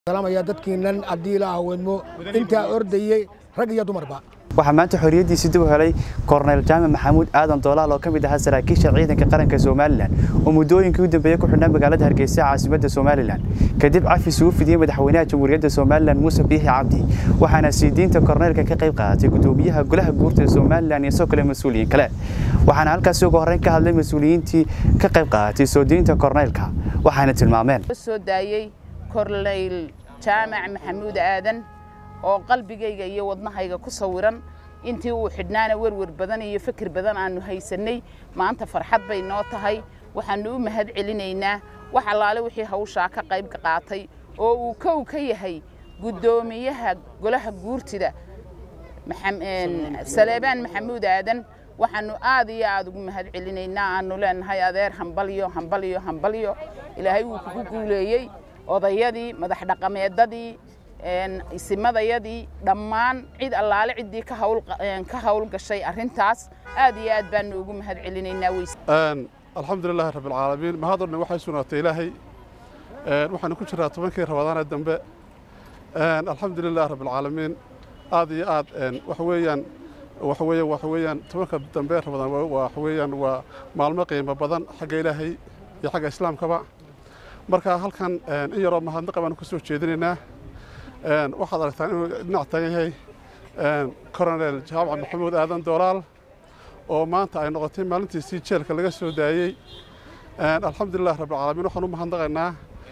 salaamaya dadkiinan haddii la aweedmo intaa ordayey rag iyo dumarba waxaa maanta xorriyaddiisi dib u helay korneyl jaamac maxamuud aadan doolaal oo ka mid ahaa saraakiisha ciidanka qaranka somalilan oo muddooyinkii u dambeeyey ku xidhnaa magaalada hargeysa caasimadda somalilan kadib cafis uu fidiyey madaxweynaha jamhuuriyadda somalilan muuse biixi cabdi waxaana siidiinta korneylka ka qayb qaadatay gudoomiyaha golaha guurta somalilan iyo sidoo kale mas-uuliyiin kale waxaana halkaasi ugu horreyn ka hadlay mas-uuliyiintii ka qayb qaadatay soo diinta korneylka waxaana tilmaameen soo daayey korneyl jaamac maxamuud aadan oo qalbigayga iyo wadnahayga ku sawiran intii uu xidhnaana werwer badan iyo fikir badan aanu haysannay maanta farxad bay noo tahay waxaannu u mahad celinaynaa wax allaale wixii hawshaa ka qayb qaatay oo uu kow ka yahay guddoomiyaha golaha guurtida saleebaan maxamuud aadan waxaannu aad iyo aad ugu mahad celinaynaa aanu leenahay adeer hambalyo hambalyo hambalyo ilaahay wuu kugu guuleeyey odayadii madax dhaqameedadii isimadayadii dhammaan cid allaale ciddii ka hawl gashay arrintaas aad iyo aad baanu ugu mahad celinaynaa weys alxamdulilaahi rabbi alcaalamiin mahad o dhan waxay sugnaatay ilaahay waxaanu ku jiraa tobankii rabadaanee dambe alxamdulilah rabbi alcaalamiin aad iyo aad waxa weeyaan waxa weeyaan waxa weeyaan tobanka dambe rabadaan waxa weeyaan waa maalmo qiimo badan xagga ilaahay iyo xagga islaamkaba marka halkan in yaroo mahadnaqa baanu ka soo jeedinaynaa waxaad aragtaan inuu dhinac taagan yahay coronel jaamac maxamuud aadan doolaal oo maanta ay noqotay maalintiisii jeelka laga soo daayey alxamdulilah rabbilcaalamiin waxaan u mahadnaqaynaa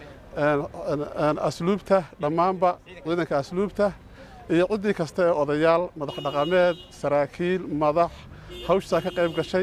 asluubta dhammaanba ciidanka asluubta iyo ciddii kasta ee odayaal madax dhaqameed saraakiil madax hawshaa ka qayb gashay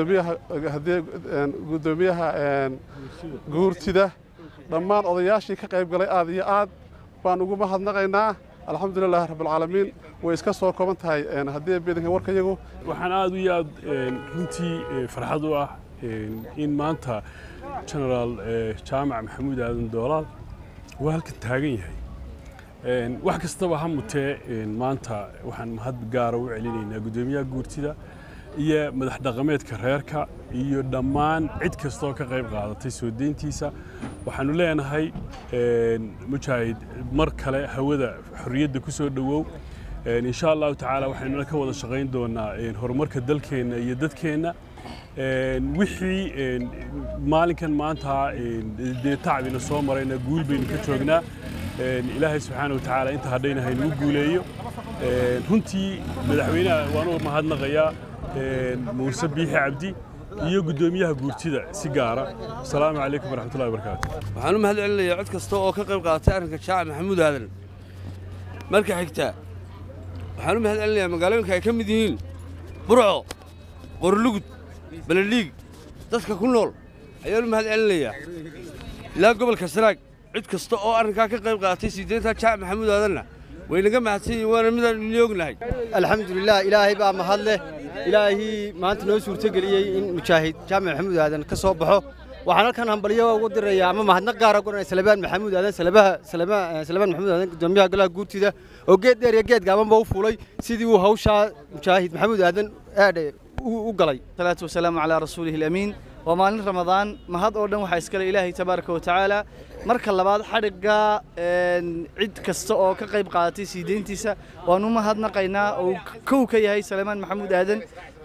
gudoomiyaha guurtida dhammaan odayaashii ka qayb galay aad iyo aad baan ugu mahadnaqaynaa alxamdulilahi rabbilcaalamiin way iska soo kooban tahay haddii beedanka warkayagu waxaan aad iyo aad runtii farxad u ah in maanta genaraal jaamac maxamuud aadan doolaal waa halkan taagan yahay wax kastaba ha mutee maanta waxaan mahad gaara u celinaynaa guddoomiyaha guurtida iyo madax dhaqameedka reerka iyo dhammaan cid kastoo ka qayb qaadatay soo deyntiisa waxaanu leenahay mujaahid mar kale hawada xorriyadda ku soo dhowow insha allahu tacaala waxaynuna ka wada shaqayn doonaa horumarka dalkeenna iyo dadkeenna wixii maalinkan maanta dee tacbina soo marayna guul baynu ka joognaa ilaahay subxaana wa tacaala inta hadhayna haynugu guuleeyo runtii madaxweynaha waan u mahadnaqayaa muuse biixi cabdi iyo guddoomiyaha guurtida si gaara asalaamu calaykum waraxmatullahi wabarakaatu waxaan u mahad celinayaa cid kasta oo ka qayb qaadatay arrinka jaaca maxamuud aadan marka xigta waxaan u mahad celinayaa magaalooyinka ay ka mid yihiin burco qorlugud baledhiig dadka ku nool ayaan u mahad celinayaa ilaa gobolka sanaag cid kasta oo arrinkaa ka qayb qaadatay siideynta jaaca maxamuud aadanna waynaga mahadsan yihiin waana midaan idin ognahay alxamdulilah ilaahay baa mahad leh ilaahii maanta noo suurtogeliyey in mujaahid jaamac maxamuud aadan ka soo baxo waxaan halkan hambalyo ugu dirayaa ama mahadnaq gaara guranaya salebaan maxamuud aadan salabaha salebaan maxamuud aadan gudoomiyaha golaha guurtida oo geed dheer iyo geed gaabanba u fuulay sidii uu hawshaa mujaahid maxamuud aadan aadhe u galay salaatu wasalaamu calaa rasuulihi alamiin waa maalin ramadaan mahad oo dhan waxaa iskale ilaahay tabaaraka wa tacaala marka labaad xadhigga cid kasta oo ka qayb qaadatay sii deyntiisa waan u mahadnaqaynaa oo kow ka yahay saleymaan maxamuud aadan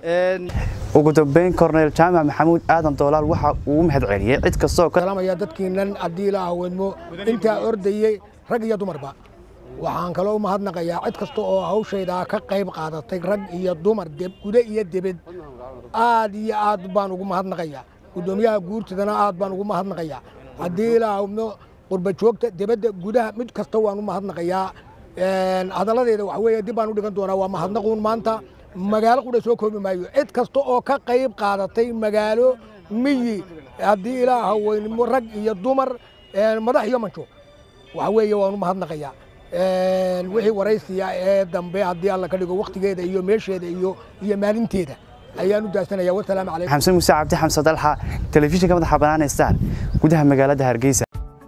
ugu dambeyn korneyl jaamac maxamuud aadan doolaal waxa uu u mahad celiyey cid kastoo salaamaya dadkiinan haddii la aweedmo intaa ordayey rag iyo dumarba waxaan kaloo u mahadnaqayaa cid kasta oo hawshaydaa ka qayb qaadatay rag iyo dumar gude iyo debed aad iyo aad baan ugu mahadnaqayaa guddoomiyaha guurtidana aad baan ugu mahadnaqayaa haddii la awdno qurba joogta debadda gudaha mid kasta waan u mahadnaqayaa hadalladeeda waxa weeye dib baan u dhigan doonaa waa mahadnaquun maanta magaalo qudha soo koobi maayo cid kasta oo ka qayb qaadatay magaalo miyi haddii ilaa haweynimo rag iyo dumar madax iyo manjo waxa weeye waan u mahadnaqayaa wixii waraysiya ee dambe haddii alla ka dhigo wakhtigeeda iyo meesheeda iyo iyo maalinteeda ayaan u daasanaya wasalaamu calaykum xamse muuse cabdi xamse dalxa telefishinka madaxa bannaan ee star gudaha magaalada hargeysa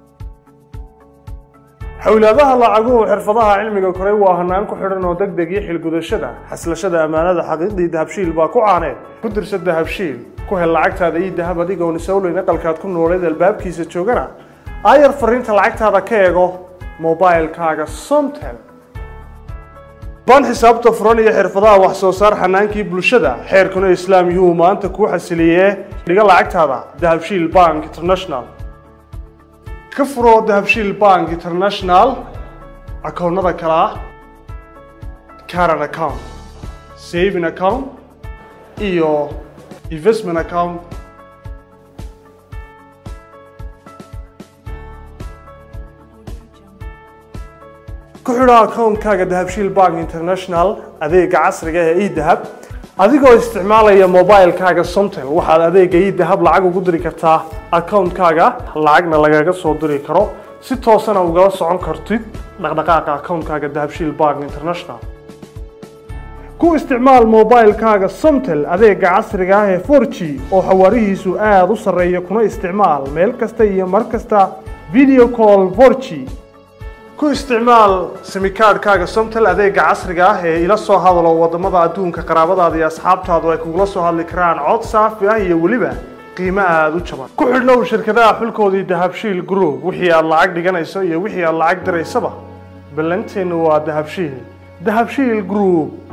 xowlaadaha lacaguhu xirfadaha cilmiga koray waa hanaan ku xidhan oo deg deg iyo xilgudashada xaslashada ammaanada xaqiiqdii dahabshiil baa ku caaneed ku dirsa dahabshiil ku hel lacagtaada iyo dahab adigoon isowleyn aqalkaad ku nooleed albaabkiisa joogana aayar fariinta lacagtaada ka eego moobaylkaaga somtel baan xisaabta furan iyo xirfadaha wax soo saar xanaankii bulshada xeerkuna islaam yuhuu maanta kuu xasiliyee dhiga lacagtaada dahabshiil bank international ka furo dahabshiil bank international akoonnada kale ah caran account saving account iyo investment account ku xidho akoonkaaga dahabshiil bank international adeega casriga ee edahab adigoo isticmaalaya mobilekaaga somtel waxaad adeega edahab lacag ugu diri kartaa akoonkaaga lacagna lagaga soo diri karo si toosana ugala socon kartid dhaqdhaqaaqa akoonkaaga dahabshiil bank international ku isticmaal mobilekaaga somtel adeega casriga ah ee 4g oo xawaarihiisu aada u sarreeya kuna isticmaal meel kasta iyo mar kasta video call 4g ku isticmaal simikaadhkaaga somtel adeega casriga ah ee ila soo hadalo wadamada adduunka qaraabadaada iyo asxaabtaadu ay kugula soo hadli karaan cod saafi ah iyo weliba qiimo aada u jaban ku xidhnow shirkadaha xulkoodii dahabshiil group wixii aad lacag dhiganayso iyo wixii aad lacag diraysaba ballanteennu waa dahabshiil dahabshiil group